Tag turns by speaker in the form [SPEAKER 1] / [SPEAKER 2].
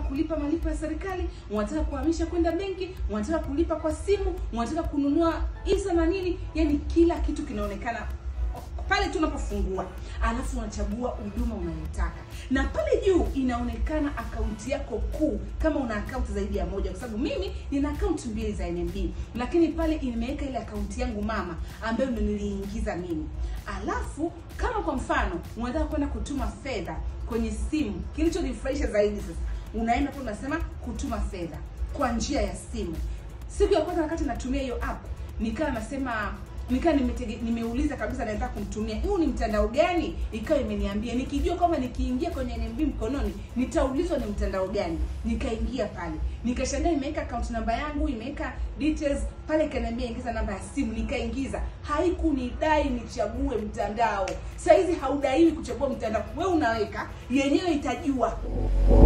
[SPEAKER 1] kulipa malipo ya serikali, unataka kuhamisha kwenda benki, unataka kulipa kwa simu, unataka kununua isa na nini, yani kila kitu kinaonekana pale tu unapofungua, alafu unachagua huduma unayotaka, na pale juu inaonekana akaunti yako kuu, kama una akaunti zaidi ya moja, kwa sababu mimi nina akaunti mbili za NMB, lakini pale imeweka ile akaunti yangu mama ambayo ndo niliingiza mimi. Alafu kama kwa mfano unataka kwenda kutuma fedha kwenye simu, kilichonifurahisha zaidi sasa, unaenda pale unasema kutuma fedha kwa njia ya simu. Siku ya kwanza wakati natumia hiyo app nikawa nasema nikaa nimetege, nimeuliza kabisa naweza kumtumia huu ni mtandao gani, ikawa imeniambia nikijua kwamba nikiingia kwenye NMB mkononi nitaulizwa ni mtandao gani. Nikaingia pale nikashangaa, imeweka account namba yangu, imeweka details pale, ikaniambia ingiza namba ya simu, nikaingiza. Haikunidai nichague mtandao. Saa hizi haudaiwi kuchagua mtandao, we unaweka yenyewe itajua